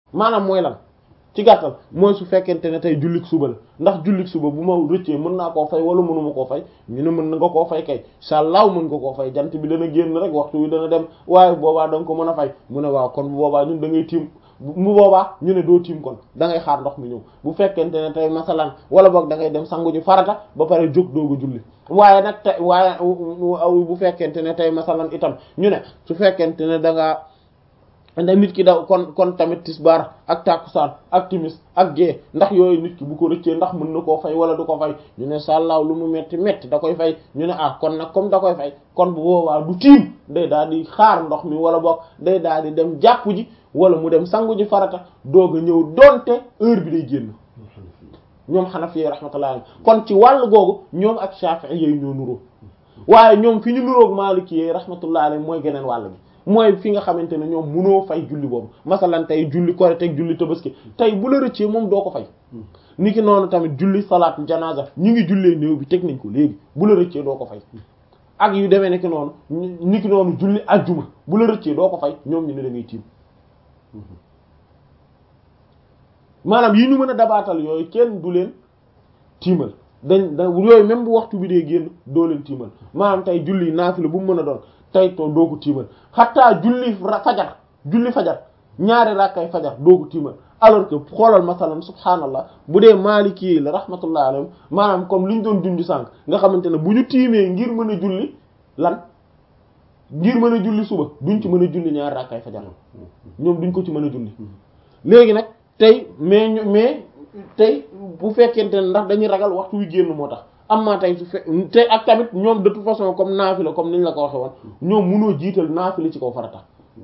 maanaam mooy lan ci gàttal mooy su fekkente ne tey jullik suba la ndax jullik suba bu ma rëccee mën naa koo fay wala mënuma koo fay ñu ne mën na nga koo fay kay sàllaaw mën nga koo fay jant bi dana génn rek waxtu wi dana dem waaye boobaa da nga ko mën a fay mu ne waaw kon bu boobaa ñun da ngay tiim mu boobaa ñu ne doo tiim kon da ngay xaar ndox mi ñëw bu fekkente ne tey masalan wala boog da ngay dem sangu ji farata ba pare jóg doogu julli waaye nag tey waaye bu fekkente ne tey masalan itam ñu ne su fekkente ne da ngaa ndax nit ki daw kon kon tamit tisbaar ak takusaan ak timis ak gée ndax yooyu nit ki bu ko rëccee ndax mën na koo fay wala du ko fay ñu ne sàllaaw lu mu metti metti da koy fay ñu ne ah kon nag comme da koy fay kon bu boobaa du tiim day daal di xaar ndox mi wala boog day daal di dem jàpp ji wala mu dem sangu ji farata doog a ñëw donte heure bi day génn ñoom Hanafi rahmatullah kon ci wàll googu ñoom ak Shafi'i yooyu ñoo nuroo waaye ñoom fi ñu nuroog Maliki rahmatullah alayhi mooy geneen wàll gi mooy fi nga xamante ne ñoom munoo fay julli boobu masalan tey julli korite ak julli tabaski tey bu la rëccee moom doo ko fay niki noonu tamit julli salaatu janaza ñu ngi jullee néew bi teg nañ ko léegi bu la rëccee doo ko fay ak yu demee niki noonu niki noonu julli ajjuma bu la rëccee doo ko fay ñoom ñu ne da ngay tiim maanaam yi ñu mën a dabaatal yooyu kenn du leen tiimal dañ da yooyu même bu waxtu bi dee génn doo leen tiimal maanaam tey julli naafila bu mu mën a doon tey to doo ko tiimal xataa julli fajar julli fajar ñaari rakkay fajar doo ko tiimal alors que xoolal masalan subhaanallah bu dee maaliki yi la rahmatullah alayhim maanaam comme li ñu doon junj sànq nga xamante ne bu ñu tiimee ngir mën a julli lan ngir mën a julli suba duñ ci mën a julli ñaari rakkay fajar ñoom duñ ko ci mën a julli léegi nag tey mais ñu mais tey bu fekkente ne ndax dañuy ragal waxtu wi génn moo tax am maa tey su fe tey ak tamit ñoom de toute façon comme naafila comme niñ la ko waxe woon ñoom munoo jiital naafila ci kaw farata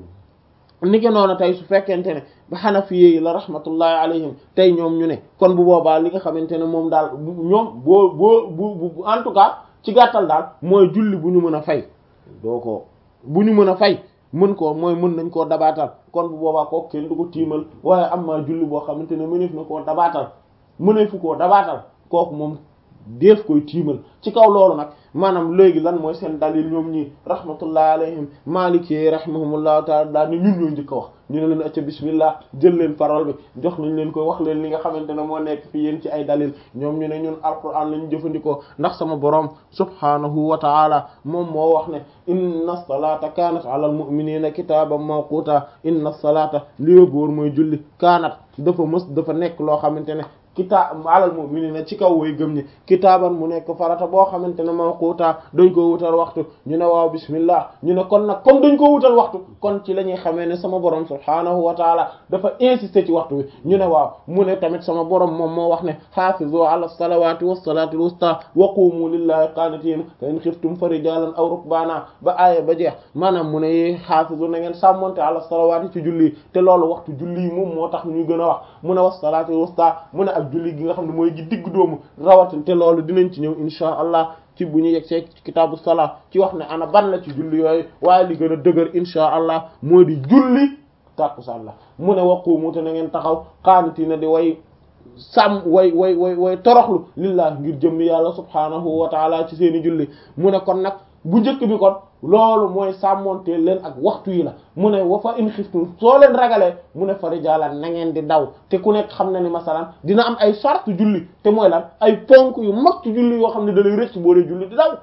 niki noonu tey su fekkente ne ba Hanafi yi la rahmatullahi alayhim tey ñoom ñu ne kon bu boobaa li nga xamante ne moom daal ñoom boo boo bu en tout cas ci gàttal daal mooy julli bu ñu mën a fay doo ko bu ñu mën a fay mën koo mooy mën nañ koo dabaatal kon bu boobaa kooku kenn du ko tiimal waaye am maa julli boo xamante ne mëneef na koo dabaatal mëneefu koo dabaatal kooku moom def koy tiimal ci kaw loolu nag maanaam léegi lan mooy seen dalil ñoom ñi rahmatullah alayhim maliki rahimahumullahu taala daal ne ñun ñoo njëkk a wax ñu ne leen acca bismillah jël leen parole bi jox nañ leen koy wax leen li nga xamante ne moo nekk fi yéen ci ay dalil ñoom ñu ne ñun alquran lañu jëfandikoo ndax sama borom subhanahu wa taala moom moo wax ne inna salata kanat ala al mu'minina kitaban mawquta inna salata li góor mooy julli kaanat dafa mës dafa nekk loo xamante ne kitaab alal mu'minina ci kaw way gëm ñi kitaaban mu nekk farata boo xamante ne mawquta dañ ko wutal waxtu ñu ne waaw bismillah ñu ne kon nag comme dañ ko wutal waxtu kon ci la ñuy xamee ne sama borom subhaanahu wa taala dafa insister ci waxtu wi ñu ne waaw mu ne tamit sama borom moom moo wax ne hafizu ala salawati wassalati alwusta wa qumu lillahi qanitin fa in khiftum farijalan aw rukbana ba aaya ba jeex maanaam mu ne hafizu na ngeen sàmmonte ala salawati ci julli te loolu waxtu julli moom moo tax ñu gën a wax mu ne wassalati alwusta mu ne ak julli gi nga xam ne mooy gi digg doomu rawatin te loolu dinañ ci ñëw insha allah ci bu ñu yegg see kitaabu salaa ci wax ne ana ban la ci julli yooyu waaye li gën a dëgër insha allah moo di julli tàkkusaan la mu ne waqumu te na ngeen taxaw qaanitina di way sàmm way way way way toroxlu lillah ngir jëmm yàlla subhaanahu wa taala ci seeni julli mu ne kon nag bu njëkk bi kon loolu mooy sàmmontee leen ak waxtu yi la mu ne wa fa in xiftum soo leen ragalee mu ne fa rijaalan na ngeen di daw te ku nekk xam na ni masalan dina am ay charte julli te mooy lan ay ponk yu mag ci julli yoo xam ne da lay rëcc boo dee julli di daw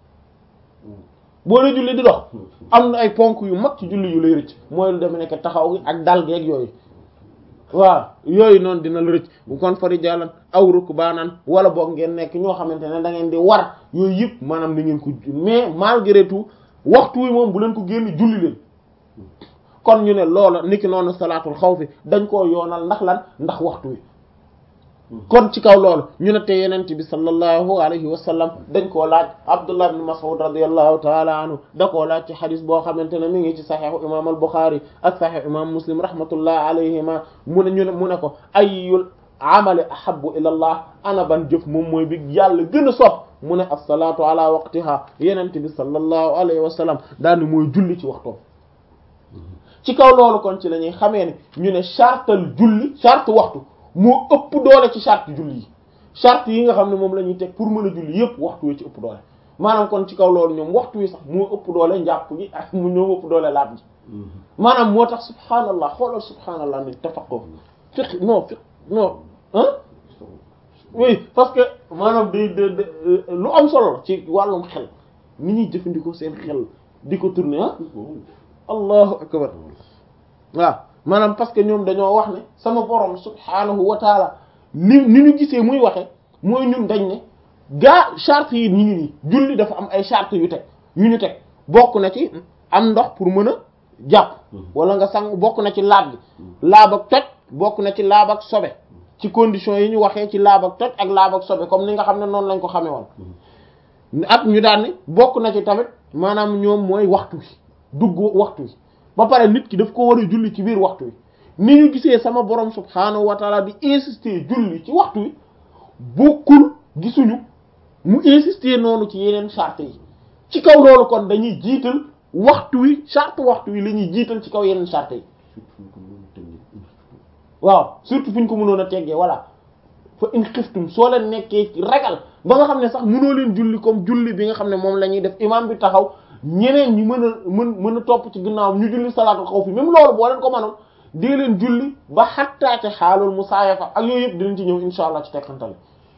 boo dee julli di dox am na ay ponk yu mag ci julli yu lay rëcc mooy lu deme nekk taxaw gi ak dal geeg yooyu waaw yooyu noonu dina la rëcc bu kon fa rijaalan aw rukbaanan wala boog ngeen nekk ñoo xamante ne da ngeen di war yooyu yëpp maanaam na ngeen ko mais malgré tout waxtu wi moom bu leen ko génn julli leen kon ñu ne loola niki noonu salaatul xawfi dañ koo yoonal ndax lan ndax waxtu wi kon ci kaw loolu ñu ne te yenent bi sallallahu alayhi wa sallam dañ koo laaj abdullah ibn mas'ud radiyallahu taala anhu da koo laaj ci xadis boo xamante ne mi ngi ci saxiixu imam al buxaari ak saxiixu imam muslim rahmatullah alayhima mu ne ñu ne mu ne ko ayyul amali ahabbu ila allah ana ban jëf moom mooy bi yàlla gën a sopp mu ne as-salaatu ala waqtiha yenent bi sallallahu alayhi wa sallam daani mooy julli ci waxtoom ci kaw loolu kon ci la ñuy xamee ne ñu ne chartal julli charte waxtu moo ëpp doole ci charte julli yi charte yi nga xam ne moom la ñuy teg pour mën a julli yépp waxtu wi ci ëpp doole maanaam kon ci kaw loolu ñoom waxtu wi sax moo ëpp doole njàpp gi ak mu ñoo ëpp doole laab ji maanaam moo tax subhaanallah xoolal subhaanallah ni tafaqo fiq non fiq non ah oui parce que maanaam day de lu am solo ci wàllum xel ni ñuy jëfandikoo seen xel di ko tourner ah allahu akbar waaw maanaam parce que ñoom dañoo wax ne sama borom subhaanahu wa taala ni ni ñu gisee muy waxe mooy ñun dañ ne gaa charte yi ñu ngi nii julli dafa am ay charte yu teg yu ñu teg bokk na ci am ndox pour mën a jàpp wala nga sang bokk na ci laab bi laab ak toj bokk na ci laab ak sobe ci conditions yi ñu waxee ci laab ak toj ak laab ak sobe comme ni nga xam ne noonu lañ ko xamee woon ak ñu daan ni bokk na ci tamit maanaam ñoom mooy waxtu wi dugg waxtu wi ba pare nit ki daf ko war a julli ci biir waxtu wi ni ñu gisee sama borom subhaanahu wa taala di insister julli ci waxtu wi bokkul gisuñu mu insister noonu ci yeneen charte yi ci kaw loolu kon dañuy jiital waxtu wi charte waxtu wi la ñuy jiital ci kaw yeneen charte yi waaw surtout fu ñu ko mënoon a teggee voilà fa in xiftum soo leen nekkee ci ragal ba nga xam ne sax mënoo leen julli comme julli bi nga xam ne moom la ñuy def imam bi taxaw ñeneen ñi mën a mën mën a topp ci ginnaaw ñu julli salaatul xawf même loolu boo leen ko mënoon dee leen julli ba xattaate xaalul musaayafa ak yooyu yëpp dinañ ci ñëw insha allah ci tekkantale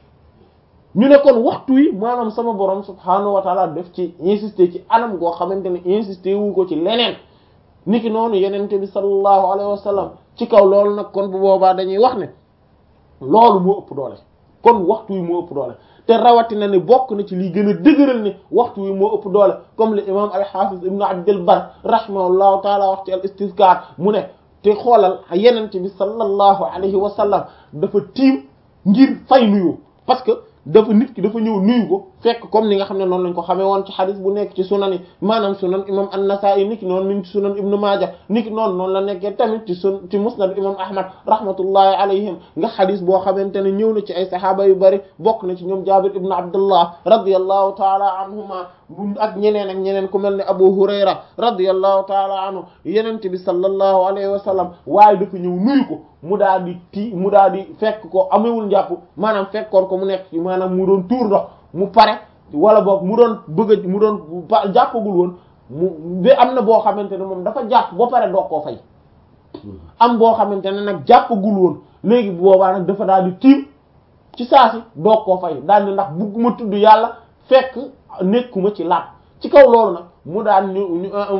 ñu ne kon waxtu wi maanaam sama borom subhaanahu wa taala def ci insister ci anam goo xamante ne insister wu ko ci leneen niki noonu yenente bi sallallahu alayhi wa sallam ci kaw loolu nag kon bu boobaa dañuy wax ne loolu moo ëpp doole kon waxtu wi moo ëpp doole te rawatina ne bokk na ci liy gën a dëgëral ne waxtu wi moo ëpp doole comme le imam al-Hafiz ibn Abdul Barr rahimahullahu taala wax ci al istizkar mu ne te xoolal yenente bi sallallahu alayhi wa sallam dafa tiim ngir fay nuyu parce que dafa nit ki dafa ñëw nuyu ko fekk comme ni nga xam ne noonu lañ ko xamee woon ci xadis bu nekk ci sunan yi maanaam sunan imam an-Nasa'i niki noonu niñ ci sunan ibnu Maaja niki noonu noonu la nekkee tamit ci sun ci musnad imam Ahmad rahmatullahi alayhim nga xadis boo xamante ne ñëw na ci ay saxaaba yu bari bokk na ci ñoom Jaabir ibnu Abdullah radiyallahu taala anhuma ak ñeneen ak ñeneen ku mel ne Abu Hurayra radiyallahu taala anhu yenent bi sallallahu alayhi wa sallam waaye dafa ñëw nuyu ko mu daal di ti mu daal di fekk ko amewul njàpp maanaam fekkoon ko mu nekk ci maanaam mu doon tuur ndox mu pare wala boog mu doon bëgg a mu doon jàppagul woon mu ba am na boo xamante ne moom dafa jàpp ba pare doog koo fay am boo xamante ne nag jàppagul woon léegi boobaa nag dafa daal di tiim ci saasi doog koo fay daal di ndax bugguma tudd yàlla fekk nekkuma ci laat ci kaw loolu nag mu daal ñu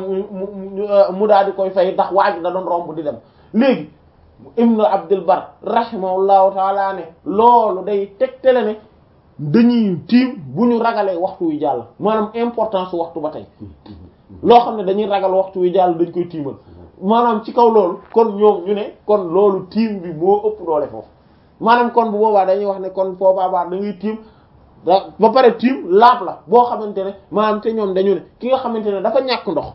mu daal di koy fay ndax waa ji da doon romb di dem léegi ibnu abdul bar rahimahullahu taala ne loolu day tegtale ne dañuy tiim bu ñu ragalee waxtu wi jàll maanaam importance waxtu ba tey loo xam ne dañuy ragal waxtu wi jàll dañ koy tiimal maanaam ci kaw loolu kon ñoom ñu ne kon loolu tiim bi moo ëpp doole foofu maanaam kon bu boobaa dañuy wax ne kon foobaa baax da ngay tiim ba pare tiim laab la boo xamante ne maanaam te ñoom dañu ne ki nga xamante ne dafa ñàkk ndox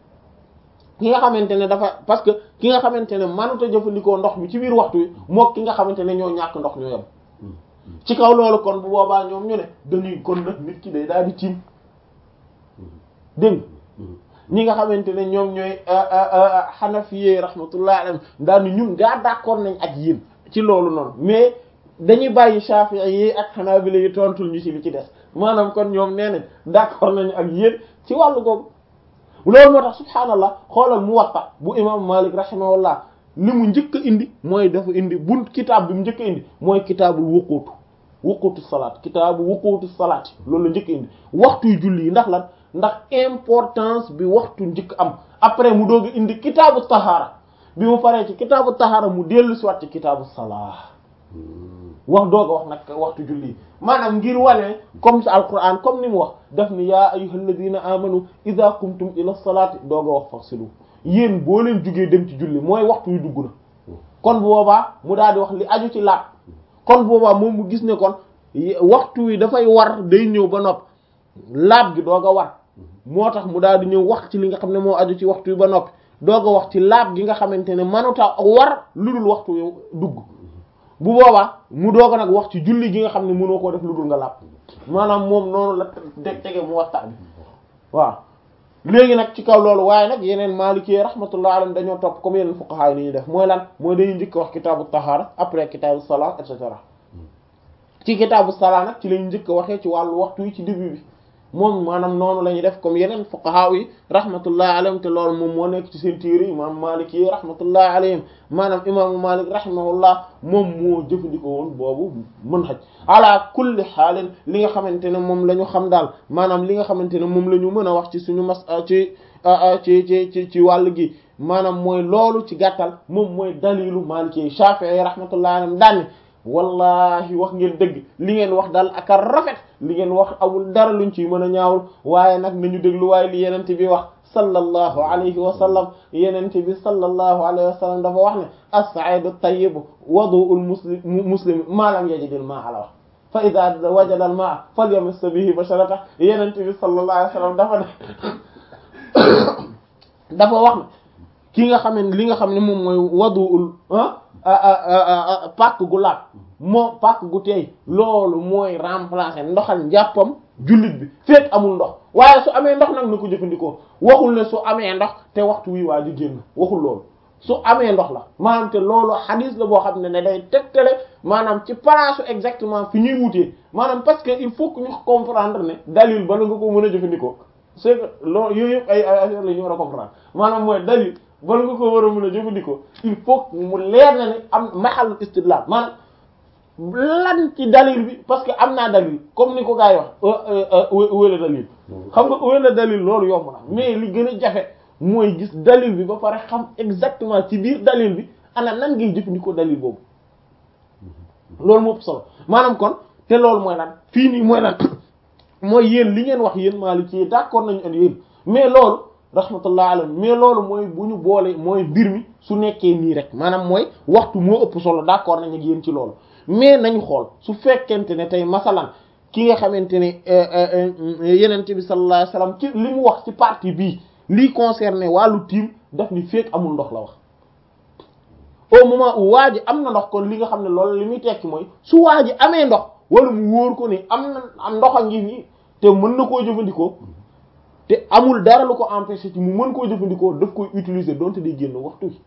ki nga xamante ne dafa parce que ki nga xamante ne mënut a jëfandikoo ndox mi ci biir waxtu wi mook ki nga xamante ne ñoo ñàkk ndox ñoo yem ci kaw loolu kon bu boobaa ñoom ñu ne dañuy kon nag nit ki day daal di tiim dégg ñi nga xamante ne ñoom ñooy xanafiyee rahmatullah alayhim daal ni ñun gaa d'accord nañ ak yéen ci loolu noonu mais dañuy bàyyi Shafi'i yi ak Hanabila yi tontul ñu ci li ci des maanaam kon ñoom nee nañ d'accord nañu ak yéen ci wàllu googu loolu moo tax subhaanallah xoolal Muwatta bu imam Malik rahimahullah li mu njëkk a indi mooy dafa indi bunt kitaab bi mu njëkk a indi mooy kitaabul wuquutu wuquutu salaat kitaabu wuquutu salaat loolu la njëkk a indi waxtuy julli yi ndax lan ndax importance bi waxtu njëkk am après mu doog a indi kitaabu tahaara bi mu paree ci kitaabu tahaara mu dellu si waat ci kitaabu salaa wax doog a wax nag waxtu julli yi maanaam ngir wane comme sa alquran comme ni mu wax daf ni yaa ayyuhal ladina amanu idha qumtum ila salaati doog a wax fasilu yéen boo leen jugee dem ci julli mooy waxtu yu dugg na kon bu boobaa mu daal di wax li aju ci laab kon boobaa moom mu gis ne kon waxtu wi dafay war day ñëw ba nopp laab gi doog a war moo tax mu daal di ñëw wax ci li nga xam ne moo aju ci waxtu wi ba noppi doog a wax ci laab gi nga xamante ne manuta war lu dul waxtu wi dugg bu boobaa mu doog a nag wax ci julli gi nga xam ne mënoo koo def lu dul nga laab maanaam moom noonu la teg tege mu waxtaan bi waaw léegi nag ci kaw loolu waaye nag yeneen Maliki rahmatullah alayhim dañoo topp comme yeneen fuqaha yi ni ñuy def mooy lan mooy dañuy njëkk wax kitaabu tahara après kitaabu salat et cetera ci kitaabu salat nag ci lañu njëkk waxee ci wàllu waxtu yi ci début bi moom maanaam noonu la ñuy def comme yeneen fuqaha yi rahmatullahi alayhim te loolu moom moo nekk ci seen téere imam Malik yi rahmatullahi alayhim maanaam imaamu Malik rahimahullah moom moo jëfandikoo woon boobu mën xaj ala kulli xaalin li nga xamante ne moom la ñu xam daal maanaam li nga xamante ne moom la ñu mën a wax ci suñu mas ci ci ci ci ci wàll gi maanaam mooy loolu ci gàttal moom mooy dalilu Maliki Shafi'i rahmatullahi alayhim daanne wallahi wax ngeen dëgg li ngeen wax daal ak a rafet li ngeen wax amul dara luñ ci mën a ñaawul waaye nag nañu déglu waaye li yenente bi wax sallallahu alayhi wa sallam yenente bi sallallahu alayhi wa sallam dafa wax ne as-sa'idu at-tayyib wadu'ul muslim muslim ma lam yajidil ma'a la wax fa idha wajada al-ma'a falyamiss bihi basharata yenente bi sallallahu alayhi wa sallam dafa ne dafa wax ne ki nga xam ne li nga xam ne moom mooy wadu'ul ah pàkk gu laab moo pàkk gu teey loolu mooy remplacer ndoxal njàppam jullit bi fekk amul ndox waaye su amee ndox nag na ko jëfandikoo waxul ne su amee ndox te waxtu wi waa ji génn waxul loolu su amee ndox la maanaam te loolu hadis la boo xam ne ne day tegtale maanaam ci place exactement fi ñuy wutee maanaam parce que il faut que ñu comprendre ne dalil bala nga ko mën a jëfandikoo c'est que loolu yooyu yëpp ay ay affaire la ñu war a comprendre maanaam mooy dalil bala nga ko war a mën a jëfandikoo il faut mu leer na ne am mahal istidlal maanaam lan ci dalil bi parce que am naa dalil comme ni ko gars yi wax wéla dalil xam nga wéla dalil loolu yomb na mais li gën a jafe mooy gis dalil bi ba pare xam exactement ci biir dalil bi ana nan ngay jëfandikoo dalil boobu loolu moo ëpp solo maanaam kon te loolu mooy lan fii nii mooy lan mooy yéen li ngeen wax yéen maa li ci d'accord nañu ak yéen mais loolu rahmatullah alayhi mais loolu mooy bu ñu boole mooy mbir mi su nekkee nii rek maanaam mooy waxtu moo ëpp solo d'accord nañ ak yéen ci loolu mais nañu xool su fekkente ne tey masalan ki nga xamante ne yenent bi sallallahu alayhi wasallam ci li mu wax ci partie bii lii concerné wàllu tiim daf ni fekk amul ndox la wax au moment où waa ji am na ndox kon li nga xam ne loolu li muy tekki mooy su waa ji amee ndox wala mu wóor ko ni am na am ndox a ngi nii te mën na koo jëfandikoo te amul dara lu ko empêcher ci mu mën koo jëfandikoo daf koy utiliser donte day génn waxtu wi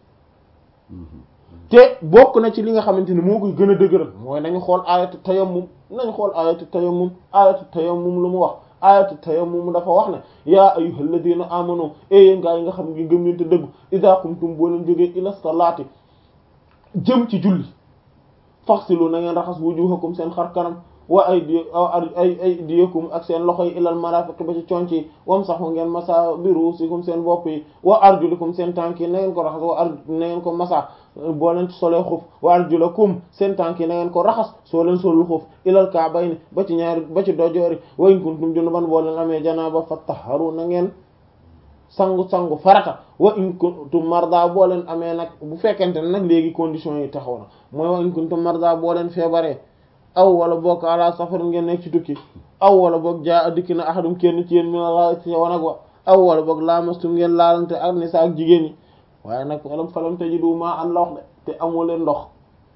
te bokk na ci li nga xamante ne moo koy gën a dëgëral mooy nañu xool ayatu tayammum nañu xool ayatu tayammum ayatu tayammum lu mu wax ayatu tayammum dafa wax ne yaa ayyuhal ladina amanu e yéen gaa yi nga xam ngi gëm leen te dëggu idha qumtum boo leen jógee ila salati jëm ci julli faxsilu na ngeen raxas wujuhakum seen xar kanam wa aydi ay aydiyakum ak seen loxo yi ilal marafiq ba ci conc yi wamsahu ngeen masa bi ruusikum seen bopp yi wa arjulikum seen tànk yi na ngeen ko raxas wa ar na ngeen ko masa boo leen solee xuf wa arjulakum seen tànk yi na ngeen ko raxas soo leen solul xuf ilal ka'bayni ba ci ñaari ba ci dojoori wa in kuntum junuban boo leen amee janaaba fattaharu na ngeen sangu sangu farata wa in kuntum marda boo leen amee nag bu fekkente ne nag léegi conditions yi taxaw na mooy wa in kuntum marda boo leen feebaree aw wala boog ala safar ngeen nekk ci tukki aw wala boog jaa dikki na ahadum kenn ci yéen mi la ci wanag wa aw wala boog laamastum ngeen laalante ak nisa ak jigéen ñi waaye nag falam falam tajidu maa an la wax de te amoo leen ndox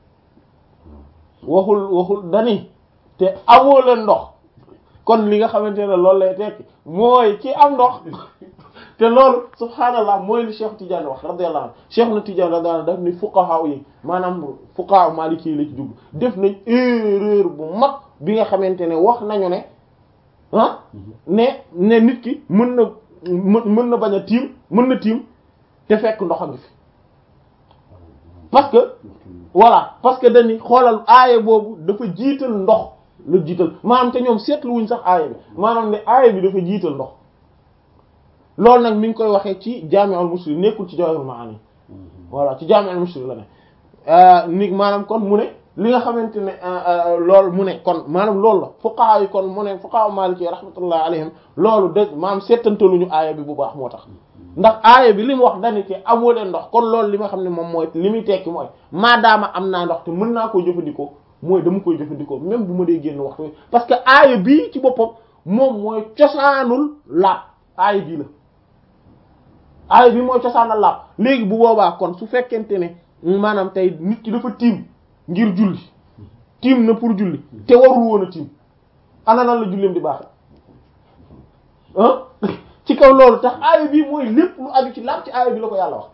waxul waxul dani te amoo leen ndox kon li nga xamante ne loolu lay tekki mooy ki am ndox te loolu subhaanallah mooy li Cheikh Tidiane wax radiyallahu anhu Cheikh na Tidiane radiyallahu anhu daf ni fuqaha yi maanaam fuqaha maliki la ci jublu def nañ erreur bu mag bi nga xamante ne wax nañu ne ah ne ne nit ki mën na mën na bañ a tiim mën na tiim te fekk ndox a ngi fi parce que voilà parce que dañuy xoolal aaya boobu dafa jiital ndox la jiital maanaam te ñoom seetlu wuñ sax aaya bi maanaam ne aaya bi dafa jiital ndox loolu nag mi ngi koy waxee ci Jaami'ul Muslim nekkul ci Jawahirul Ma'ani voilà ci Jaami'ul Muslim la ne ni maanaam kon mu ne li nga xamante ne loolu mu ne kon maanaam loolu la fuqaha yi kon mu ne fuqaha Maliki rahmatullahi alayhim loolu de maanaam seetantaluñu aaya bi bu baax moo tax ndax aaya bi li mu wax dani te amoo leen ndox kon loolu li nga xam ne moom mooy li muy tekki mooy maadaama am naa ndox te mën naa koo jëfandikoo mooy dama koy jëfandikoo même bu ma dee génn waxtu parce que aaya bii ci boppam moom mooy cosaanul laab aaya bii la aaya bi mooy cosaanal laab léegi bu boobaa kon su fekkente ne maanaam tey nit ki dafa tiim ngir julli tiim na pour julli te warul woon a tiim ana nan la julleem di baax ah ci kaw loolu tax aaya bi mooy lépp lu aju ci laab ci aaya bi la ko yàlla wax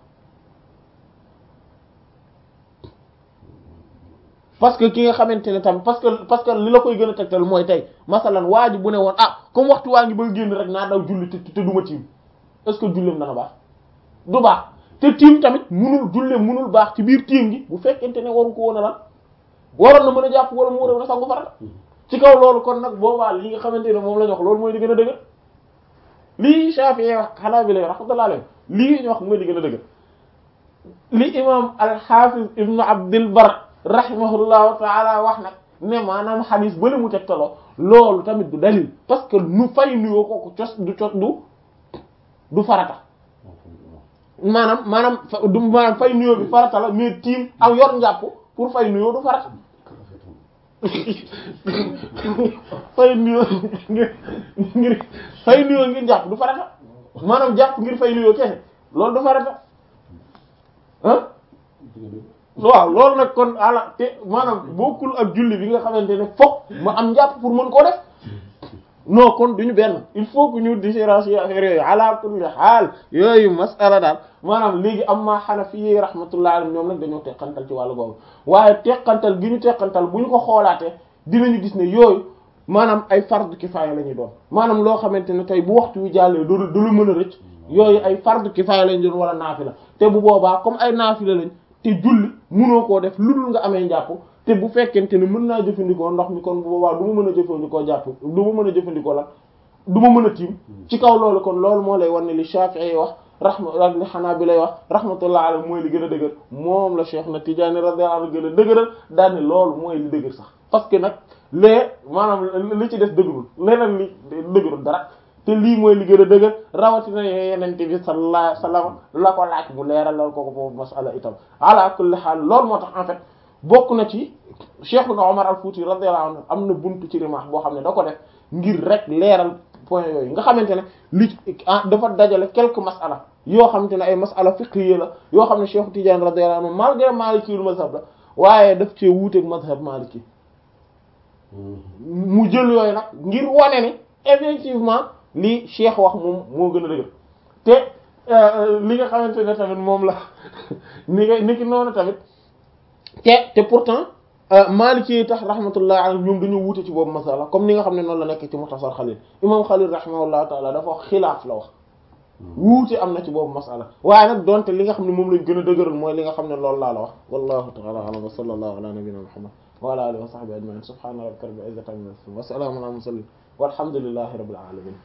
parce que ki nga xamante ne tam parce que parce que li la koy gën a tegtal mooy tey masalan waa ji bu ne woon ah comme waxtu waa ngi ba génn rek naa daw julli te te duma tiim est-ce que julleem dana baax du baax te tiim tamit munul julleem munul baax ci biir tiim gi bu fekkente ne waru ko woon a lan waroon na mën a jàpp wala mu waroon a sangu farata ci kaw loolu kon nag boobaa li nga xamante ne moom la ñu wax loolu mooy di gën a dëgër lii Shafi'i wax xanaa bi lay rahmatullah alayhi lii ñu wax mooy di gën a dëgër li imam al-Hafiz ibnu Abdul Bar rahimahullahu taala wax nag ne maanaam xadis bale mu tegtaloo loolu tamit du dalil parce que nu fay nuyoo kooku cos du cos du du farata maanaam maanaam du maanaam fay nuyoo bi farata la mais tiim ak yor njàpp pour fay nuyoo du farata fay nuyoo ngir ngir fay nuyoo ngir jàpp du farata maanaam jàpp ngir fay nuyoo kese loolu du farata ah waaw loolu nag kon ala te maanaam bokkul ak julli bi nga xamante ne fokk ma am njàpp pour mën koo def non kon duñu benn il faut que ñu différencier affaire yooyu ala kulli xaal yooyu masala daal maanaam léegi am maa Hanafi yi rahmatullahi alayhim ñoom nag dañoo teqantal ci wàllu boobu waaye teqantal gi ñu teqantal bu ñu ko xoolaatee dinañu gis ne yooyu maanaam ay fardu kifaaya la ñuy doon maanaam loo xamante ne tey bu waxtu wi jàllee du du lu mën a rëcc yooyu ay fardu kifaaya lañ doon wala naafila te bu boobaa comme ay naafila lañ te julli munoo koo def lu dul nga amee njàpp te bu fekkente ne mën naa jëfandikoo ndox mi kon bu boobaa du ma mën a jëfandikoo jàpp du ma mën a jëfandikoo la du ma mën a tiim ci kaw loolu kon loolu moo lay wan ne li Shafi'i wax rahma ak li Hanabila lay wax rahmatullah alayhi mooy li gën a dëgër moom la Cheikh na Tidiane radiyallahu anhu gën a dëgëral daal ne loolu mooy li dëgër sax parce que nag lee maanaam li ci des dëgërul leneen li dëgërul dara te lii mooy li gën a dëgër rawatina yenente bi sallallahu alayhi wasallam la ko laaj bu leeralal ko ko foofu masala itam ala kulli haal loolu moo tax en fait bokk na ci Cheikh na Omar al-Fouti radiyallahu anhu am na buntu ci rimaax boo xam ne da ko def ngir rek leeral point yooyu nga xamante ne li dafa dajale quelques masala yoo xamante ne ay masala fiqhiyya la yoo xam ne Cheikh Tidiane radiyallahu anhu malgré Maliki ul mazhab la waaye daf cee wuuteeg mazhab Maliki mu jël yooyu nag ngir wane ni effectivement li Cheikh wax moom moo gën a dëgër te li nga xamante ne tamit moom la ni nga ni ki noonu tamit te te pourtant Maliki yi tax rahmatullah alayhi ñoom dañoo wuute ci boobu masala comme ni nga xam ne noonu la nekk ci Mukhtasar Khalil imam Khalil rahimahullahu taala dafa wax xilaaf la wax wuute am na ci boobu masala waaye nag donte li nga xam ne moom lañ gën a dëgëral mooy li nga xam ne loolu laa la wax wallahu ta'ala a'lam wa sallallahu ala nabiyyina muhammad wa ala alihi wa sahbihi ajma'in subhana rabbika rabbil izzati amma yasifun wa salamun ala mursalin walhamdulillahi rabbil alamin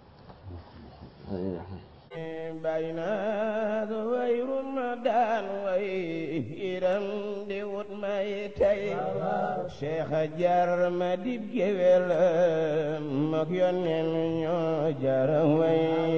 bayna wayrun daan way iram di wut may tay cheikh jar ma dib gewel mak yonen ñoo jar way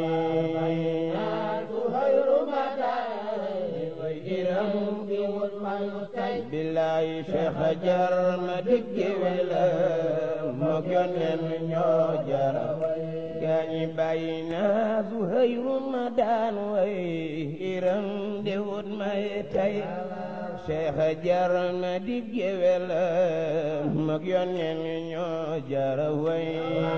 billahi cheikh jar ma dib gewel mak yonen ñoo jar gaañi bàyyi naa Zuhayru ma daan way iram de wut may tay Cheikh jar ma di gewel mag yonneen ñoo jara way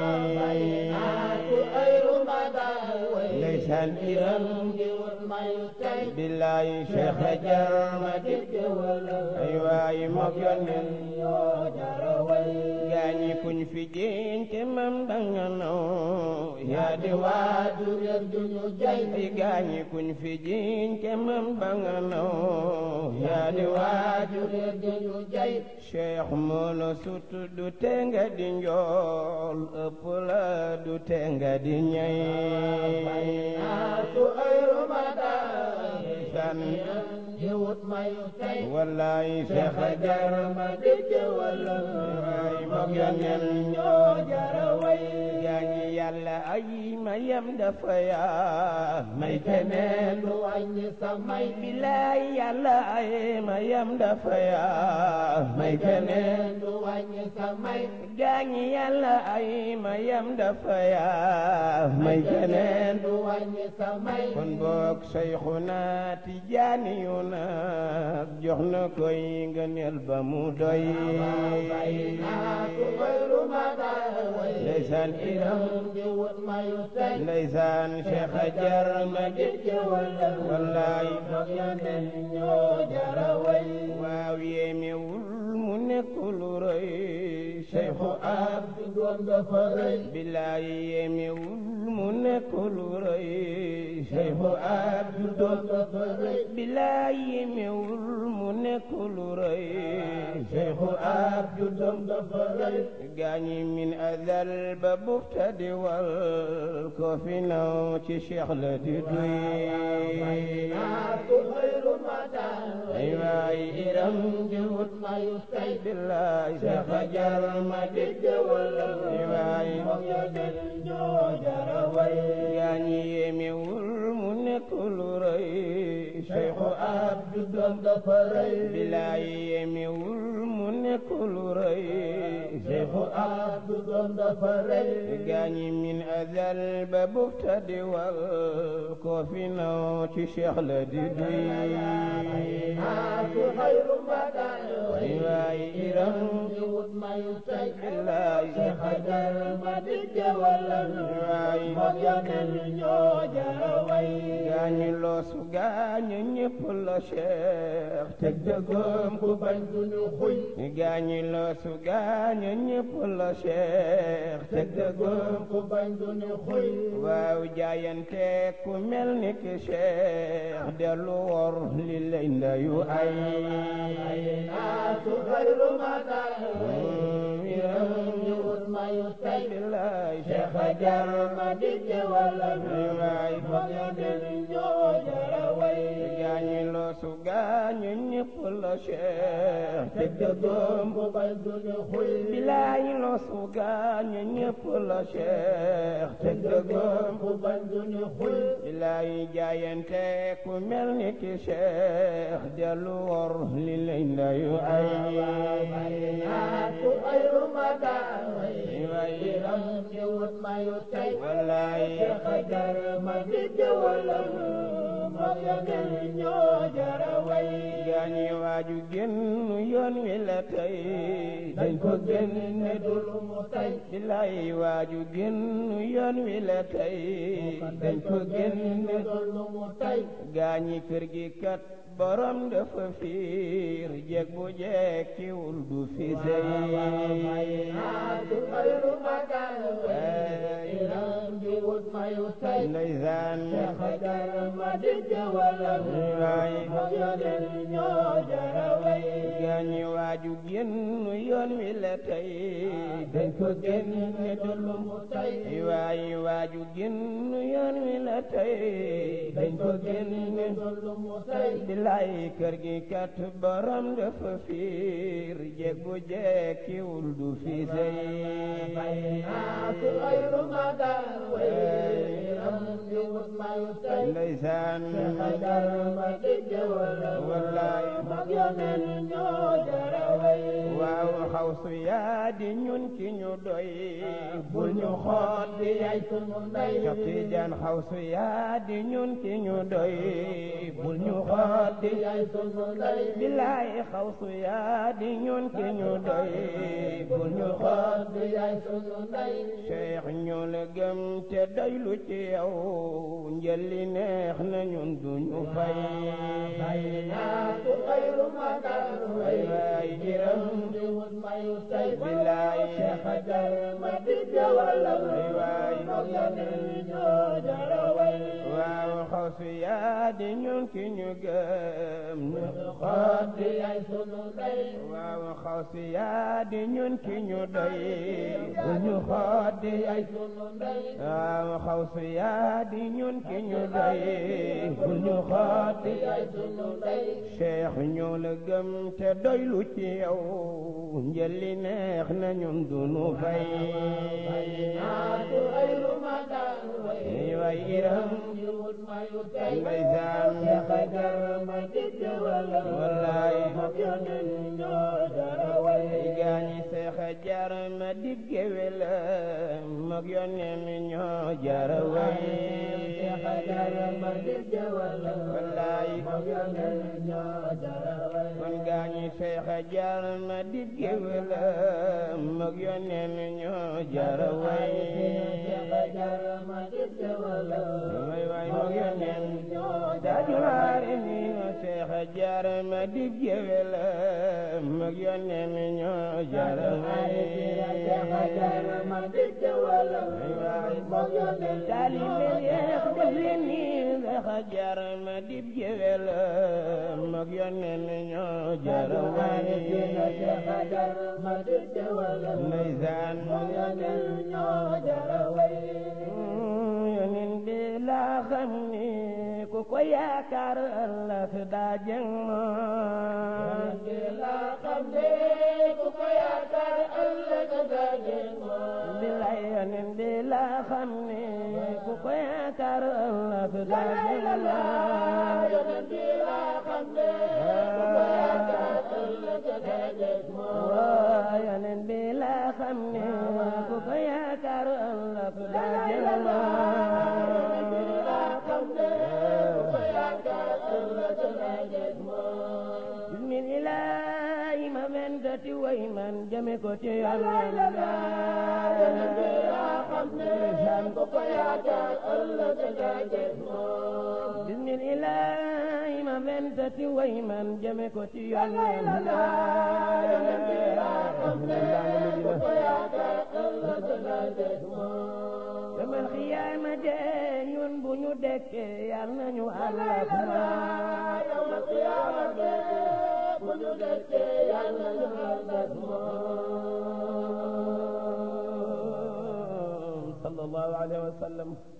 ndeysaan iram de wut may tay billaay Cheikh jar ma di gewel ay waay mag yonneen ñoo jara way gaañi kuñ fi jeente mam danga naw yaa di waajur yar duñu jay di gaañi kuñ fi jeente mam danga naw yaa di waajur yar duñu jay cheikh moolo sut du tenga di njool ëpp la du tenga di ñay san wallaay cheikh jar ma dégg walla ay mag yonen ñoo jara way gaañi yàlla ay mayam dafa yaa may keneen du wàññi sa may bilaay yàlla ay mayam dafa yaa may keneen du wàññi sa may gaañi yàlla ay mayam dafa yaa may keneen du wàññi sa may kon boog Seyxuna Tijaani yu nag jox na koy ngëneel ba mu doy ndeysaan iram ndeysaan Cheikh jar ma dégg wallaay waaw yéemewul mu nekk lu rëy Cheikhu Abdu doon dafa rëy bilaay yemewul mu nekk lu rëy Cheikhu Abdu doon dafa rëy bilaay yemewul mu nekk lu rëy Cheikhu Abdu doon dafa rëy gaañi min azal ba buftadi wal ko fi naw ci Cheikh la di duy ay waay iram di wut mayu tay billaay Cheikh a jar ma dégg wala ay waay gaañi yemewul mu nekk lu rëy Cheikh Abdu doom dafa rëy billaay yemewul mu nekk lu rëy Cheikh Abdu doom dafa rëy gaañi min azal ba buftadi wal ko fi naw ci Cheikh la di duy ay waay iram di wut mayu tay billaay Cheikh a jar ma dégg wala waay gaañi loosu gaañi ñépp la Cheikh teg dëggoom ku bañ duñu xuy gaañi loosu gaañi ñépp la Cheikh teg dëggoom ku bañ duñu xuy waaw jaayante ku mel ni ki Cheikh dellu wor li lay ndayu ay billaay Cheikh a jar ma digg wala waay gaañi loosu gaañi ñépp la Cheikh teg dëggoom bu bay duñu xuy bilaay loosu gaañi ñépp la Cheikh teg dëggoom bu bay duñu xuy bilaay jaayante ku mel ni ki Cheikh dellu wor li lay ndayu ay wallaay gaañi waaju génn yoon wi la tey dañ ko génne dul mu tey bilaay waaju génn yoon wi la tey dañ ko génne dul mu tey gaañi kër gi kat borom dafa fiir jeeg bu jekkiwul du fi sey ndeysaan waay gaañi waaju génn yoon wi la tey dañ ko génne dul mu tey waay waaju génn yoon wi la tey dañ ko génne dul mu tey bilaay kër gi kat borom dafa fiir jeeg bu jekkiwul du fi sey ndeysaan wallaay waaw xawsu yaa di ñun ki ñu doy bul ñu xool di yay sunu ndey Cheikh Tidiane xawsu yaa di ñun ki ñu doy bul ñu xool di yay sunu ndey bilaay xawsu yaa di ñun ki ñu doy bul ñu xool di yay sunu ndey Cheikh ñu la gëm te doylu ci yow njëli neex na ñun duñu fay ay waay jiram bilaay ay waay waaw xawsu yaa di ñun ki ñu gëm ñu xool di ay sunu ndey waaw xawsu yaa di ñun ki ñu doy bu ñu xool di ay sunu ndey waaw xawsu yaa di ñun ki ñu doy bu ñu xool di ay sunu ndey Cheikh ñoo la gëm te doylu ci yow njëli neex na ñun duñu fay ay waay iram ndeysaan wallaay gaañi seexa jar ma dib géwél mag yónneen ñoo jara way seexa jar ma dib géwél wallaay mag yónneen ñoo jara way kon gaañi seexa jar ma dib géwél mag yónneen ñoo jara way seexa jar ma dib géwél way way mag yónneen dajuwaare ni no seexa jar ma dib géwél mag yónneen ñoo jara way seexa jar ma dib géwél mag yónneen taalibe yeex def leen ni seexa jar ma dib géwél mag yónneen ñoo jara way seexa jar ma dib géwél ndeysaan mag yónneen ñoo jara way yonin bi laa xam ni ku ko yaakaar ëllëg daa jëng moom bi laa xam ne ku ko yaakaar ëllëg daa jëng moom bilay yonin bi laa xam ni ku ko yaakaar ëllëg daa jëng moom yonen bi laa xam ne ku ko yaakaar ëllëg daa jëng moom waa yonin bi laa xam ni ku ko yaakaar ëllëg daa jëng moom bismillah ma wendati way man jame ko ci yàlla bismillah ma wendati way man jame ko ci yàlla yamal xiyaama de ñun bu ñu dekkee yal nañu àllak moom sallallahu alayhi wa sallam